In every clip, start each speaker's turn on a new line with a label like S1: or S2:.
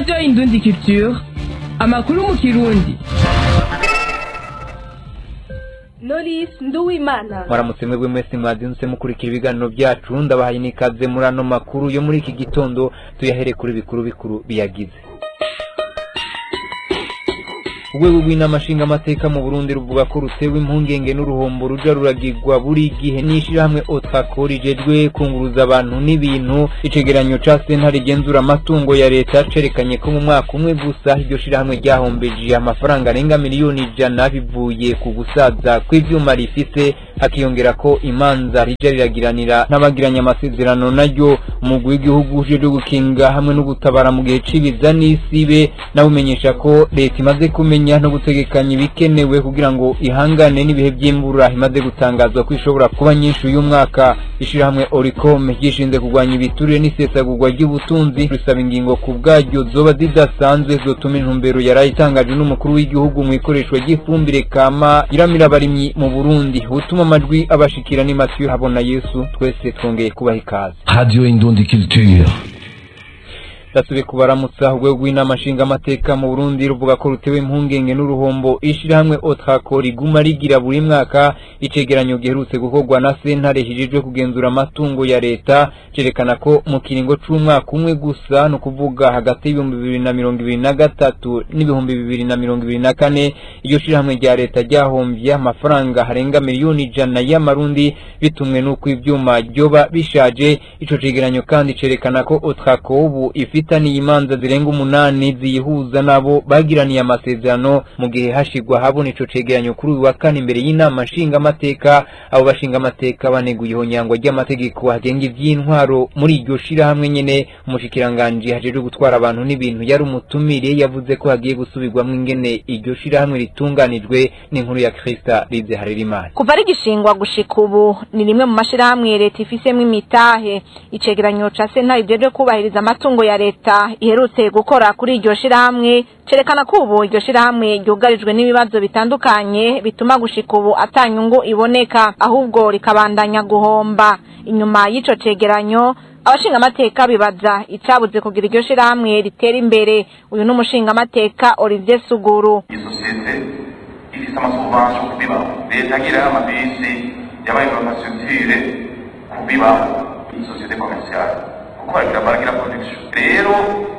S1: radiyo indundi culture amakuru mu kirundi
S2: Knowless Nduwimana
S3: mwaramutse mwebwe mwese mwazinze mukurikira ibiganiro byacu ndabahaye n'ikaze muri ano makuru yo muri iki gitondo tuyahere kuri bikuru bikuru biyagize urwego rw'inama nshingamateka mu burundi ruvuga ko rutewe impungenge n'uruhombo ruja ruragirwa buri gihe n'ishirahamwe otrako rijejwe kunguruza abantu n'ibintu icegeranyo ca sentare igenzura amatungo ya leta cerekanye ko mu mwaka umwe gusa iryo shirahamwe ryahombeje amafaranga arenga miliyoni ijana bivuye ku gusaza kw'ivyuma rifise hakiyongera ko imanza rija riragiranira n'abagiranye amasezerano naryo umugwi w'igihugu ujejwe gukinga hamwe no gutabara mu gihe c'ibiza n'isibe nawumenyesha ko leta imaze kumenya no gutegekanya ibikenewe kugira ngo ihangane n'ibihe by'imvura imaze gutangazwa ko ishobora kuba nyinshi uyu mwaka ishirahamwe oricom ryishinze kurwanya ibiturire n'isesagurwa ry'ubutunzi risaba ingingo ku bwaryo zoba zidasanzwe zotuma intumbero yaraye itangajwe n'umukuru w'igihugu mu ikoreshwa ry'ifumbire kama iramira abarimyi mu burundi utuma amajwi abashikira ni matiyo habona yesu twese twongeye kubaha ikaze
S4: Radio Indundi Culture.
S3: ndasubiye kubaramutsa urwego rw'inama nshingamateka mu burundi ruvuga ko rutewe impungenge n'uruhombo ishirahamwe otrako riguma rigira buri mwaka icegeranyo giherutse gukorwa na sentare hijejwe kugenzura amatungo ya leta cerekana ko mu kiringo c'umwaka umwe gusa ni ukuvuga hagati y'ibihumbi bibiri na mirongo ibiri na gatatu n'ibihumbi bibiri na mirongo ibiri na kane iryo shirahamwe rya leta ryahomvye amafaranga harenga miliyoni ijana y'amarundi bitumwe n'uko ivyuma ryoba bishaje ico cegeranyo kandi cerekana ko otrako ubu ifite ifitaniye imanza zirenga umunani ziyihuza nabo bagiraniye amasezerano mu gihe hashigwa habona ico cegeranyo kuri uyu wa kane imbere y'inama nshingamateka abo bashingamateka baneguye ihonyangwa ry'amategeko agenga ivy'intwaro muri iryo shirahamwe nyene umushikiranganji hajejwe gutwara abantu n'ibintu yari umutumire yavuze ko hagiye gusubirwamwo ingene iryo shirahamwe ritunganijwe n'inkuru ya krista rize harerimana
S5: kuva rigishingwa gushika ubu ni rimwe mu mashirahamwe leta ifisemwo imitahe icegeranyo ca sentare ijejwe kubahiriza amatungo ya leta iherutse gukora kuri iryo shirahamwe cerekana ko ubu iryo shirahamwe ryugarijwe n'ibibazo bitandukanye bituma gushika ubu ata nyungu iboneka ahubwo rikabandanya guhomba inyuma y'ico cegeranyo abashingamateka bibaza icabuze kugira iryo shirahamwe ritera imbere uyu ni umushingamateka Olivier Suguru
S6: isosiyete ifise amasubvention kubibaho leta agira amabisi yabaye infrastructure kubibaho isosiyete commerciale kuko baragira baragira production rero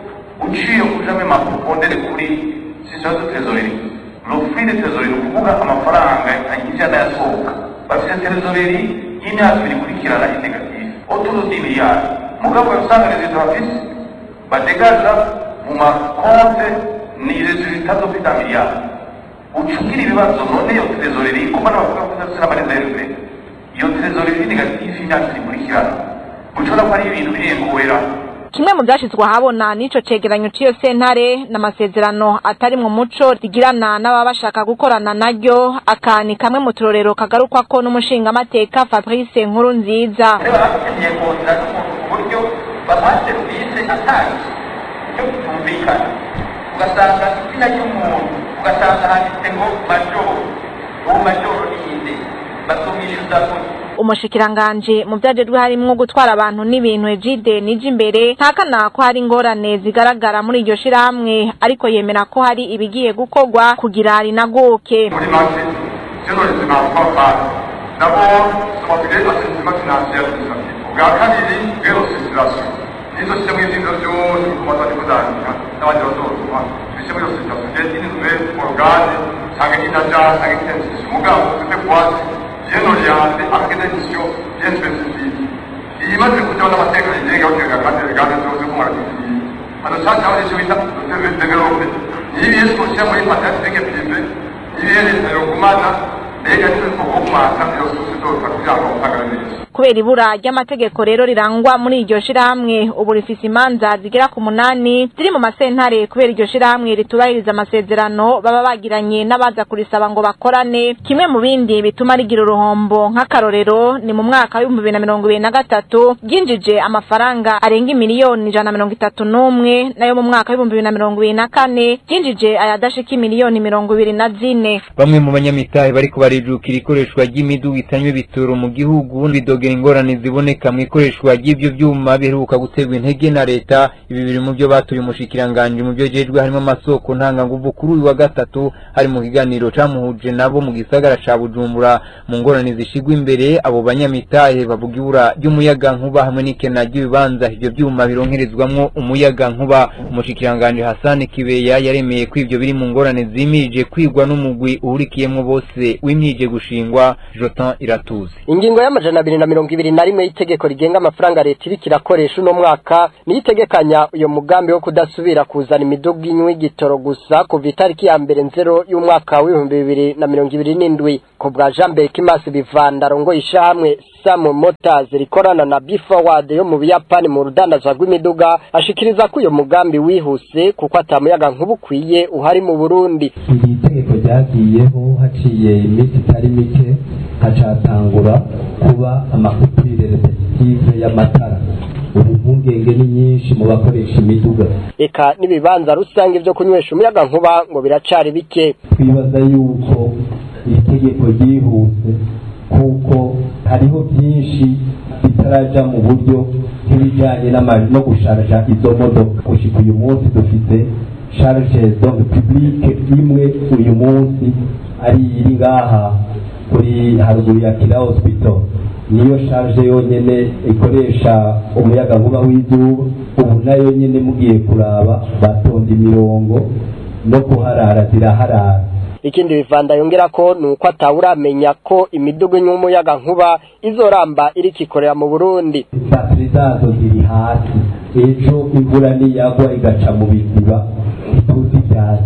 S6: uciye kujamo amapondere kuri sisio de trésorerie l'offre de trésorerie ni ukuvuga amafaranga yinjira n'ayasohoka bafite trésorerie y'imyaka ibiri ikurikirana inegative autour de miliyari mugabo usanga resultat bafise badegaja mu makonte ni resultat zo kwita miliyari ucugira ibibazo none iyo trésorerie kuko n'abavuga ko idafise n'amareserve iyo trésorerie negative y'imyaka ibiri ikurikirana ushobora ko ari ibintu birengowera
S5: kimwe mu byashyizwe ahabona n'ico cegeranyo c'iyo sentare n'amasezerano atari mu muco rigirana n'ababa bashaka gukorana naryo aka ni kamwe mu turorero kagarukwako n'umushingamateka fabrice nkuru nziza
S6: rero bakeneye kongera n'umuntu ku buryo bamuha serivisi atanga icyo bitumvikana ugasanga izina ry'umuntu ugasanga handitse ngo majoro uwo majoro ni inde bazumwishyuza gutya
S5: umushikiranganje mu vyajejwe harimwo gutwara abantu n'ibintu ejide nije imbere ntakana ko hari ingorane zigaragara muri iryo shirahamwe ariko yemera ko hari ibigiye gukorwa kugira rinaguke
S6: muri make ivyo noretse navuga bana nabo tubabwire asesima financiere administrative ubwa kabiri bw'irosisirasiyo nizo shyira muri ivyo vyose kumaza ni kuzandika n'abandi bazotuma tubishyire muri rosisirasiyo ngende ini nouvelle organe canke inaja canke intensisiyo mugabo tute kwasi bien orienté avec des missions bien spécifiques iyi maze kujaho n'amateka yigenga bakenga kandi regane zose ko muragiye hano cyane aho nicyo bita develope niba iyo sosiyete muri matematique prive niba iyo leta yogumana mbega nizo tugomata iyo sosiyete kugira ngo mpagare neza
S5: kubera ibura ry'amategeko rero rirangwa muri iryo shirahamwe ubu rifise imanza zigera ku munani ziri mu masentare kubera iryo shirahamwe ritubahiriza amasezerano baba bagiranye n'abaza kurisaba ngo bakorane kimwe mu bindi bituma rigira uruhombo nk'akarorero ni mu mwaka w'ibihumbi bibiri na mirongo ibiri na gatatu ryinjije amafaranga arenga imiliyoni ijana na mirongo itatu n'umwe nayo mu mwaka w'ibihumbi bibiri na mirongo ibiri na kane ryinjije ayadashika imiliyoni mirongo ibiri na zine
S3: bamwe mu banyamitahe bariko barijukira ikoreshwa ry'imiduga itanywa ibitoro mu gihugu bidoga kugira ingorane ziboneka mu ikoreshwa ry'ivyo vyuma biheruka guterwa intege na leta ibi biri mu byo batuye umushikiranganje mu byo jejwe harimo amasoko ntanganguvu kuri uyu wa gatatu hari mu kiganiro camuhuje nabo mu gisagara ca Bujumbura mu ngorane zishigwa imbere abo banyamitahe bavuga ibura ry'umuyaga nkuba hamwe n'ikena ry'ibibanza ivyo vyuma bironkerezwamwo umuyaga nkuba umushikiranganje Hassan Kibeya yaremeye ko ivyo biri mu ngorane zimirije kwigwa n'umugwi uhurikiyemwo bose wimyije gushingwa Jotan Iratuzi
S7: ingingo y'amajana abiri na mirongo ibiri na rimwe y'itegeko rigenga amafaranga leta iriko irakoresha uno mwaka niyo itegekanya uyo mugambi wo kudasubira kuzana imiduga inywa igitoro gusa kuva itariki ya mbere nzero y'umwaka w'ibihumbi bibiri na mirongo ibiri n'indwi ku bwa jean berkimasi bivanda arongoye ishyirahamwe samu motors rikorana na bifawad yo mu buyapani mu rudandazwa rw'imiduga ashikiriza ko uyo mugambi wihuse kuko atamuyaga nkuba ukwiye uhari mu burundi
S8: iri tegeko ryagiyeho haciye iminsi itari mike hacatangura kuba amakupire repetitive y'amatara ubu impungenge ni nyinshi mu bakoresha imiduga
S7: eka n'ibibanza rusange vyo kunywesha umuyaga nkuba ngo biracari bike
S8: twibaza yuko iri tegeko ryihuse kuko hariho byinshi bitaraja mu buryo nk'ibijanye n'ama- no gusharja izo modoka gushika uyu munsi dufite charge donc publique imwe uyu munsi ari iri ngaha kuri haruguru ya kira hospital niyo charge yonyene ikoresha umuyaga nkuba w'izuba ubu nayo nyene mugiye kuraba batonda imirongo no kuharara ziraharara
S7: ikindi bivanda yongera ko ni uko atawuramenya ko imiduga inywa umuyaga nkuba izoramba iriko ikorera mu burundi
S8: batiri zazo ziri hasi ejo imvura niyagwa igaca mu biziba ntituzi ibyatsi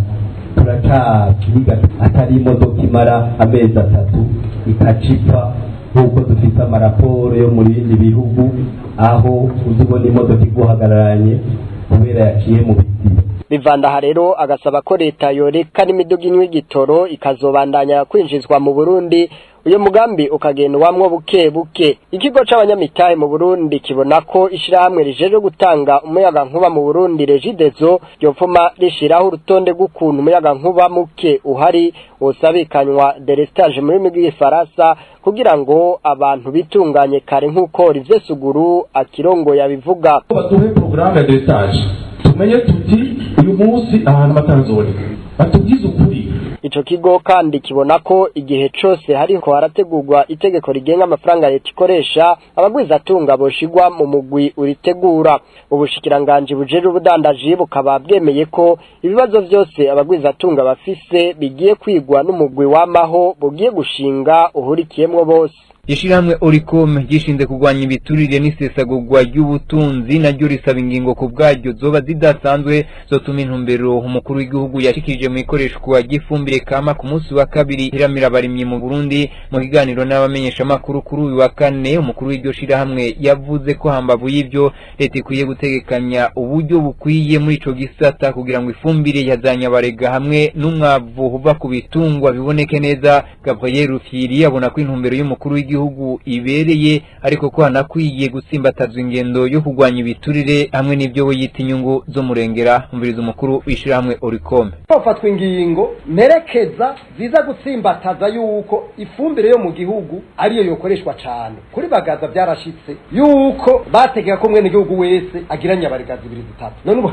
S8: turacabyiga atari imodoka imara amezi atatu ikacipfa nk'uko dufite amaraporo yo mu bindi bihugu aho uzi ubona imodoka iguhagararanye kubera yaciye mu biziba
S7: bivandaha rero agasaba ko leta yoreka n'imiduga inywa igitoro ikazobandanya kwinjizwa mu burundi uyu mugambi ukagendwamwo buke buke ikigo c'abanyamitahe mu burundi kibona ko ishirahamwe rijeje gutanga umuyaga nkuba mu burundi regidezo ryopfuma rishiraho urutonde rw'ukuntu umuyaga nkuba muke uhari wosabikanywa delestage mu rurimi rw'igifaransa kugira ngo abantu bitunganye kare nk'uko rivye suguru akirongo yabivuga
S9: baduhe porogaramu ya destage tumenye tuti uyu munsi ahantu batanzoboneka batubwize ukuri
S7: ico kigo kandi kibona ko igihe cose hariko harategurwa itegeko rigenga amafaranga leta ikoresha abagwizatunga boshigwa mu mugwi uritegura ubushikiranganji bujejwe ubudandaji bukaba bwemeye ko ibibazo vyose abagwizatunga bafise bigiye kwigwa n'umugwi wamaho bugiye gushinga uhurikiyemwo bose
S3: ishirahamwe oricom gishinze kurwanya ibiturire n'isesagurwa ry'ubutunzi naryo risaba ingingo ku bwaryo zoba zidasanzwe zotuma intumbero umukuru w'igihugu yashikirije mu ikoreshwa ry'ifumbire kama ku munsi wa kabiri iramira abarimyi mu burundi mu kiganiro n'abamenyeshamakuru kuri uyu wa kane umukuru w'iryo shirahamwe yavuze ko hambavu y'ivyo leta ikwiye gutegekanya uburyo bukwiye muri ico gisata kugira ngo ifumbire yazanyabarega hamwe n'umwavu uva ku bitungwa biboneke neza gabriel rufyiri abona ko intumbero y'umukuru w'igihugu igihugu ibereye ariko ko hanakwiye gutsimbatazwa ingendo yo kurwanya ibiturire hamwe n'ibyo we yita inyungu zo murengera umviriza umukuru w'ishirahamwe oricome
S10: hafatwa ingingo mperekeza ziza gutsimbataza yuko ifumbire yo mu gihugu ariyo yokoreshwa cyane kuri bagaza byarashitse yuko bategeka ko mwene gihugu wese agira nyabarega zibiri zitatu none ubu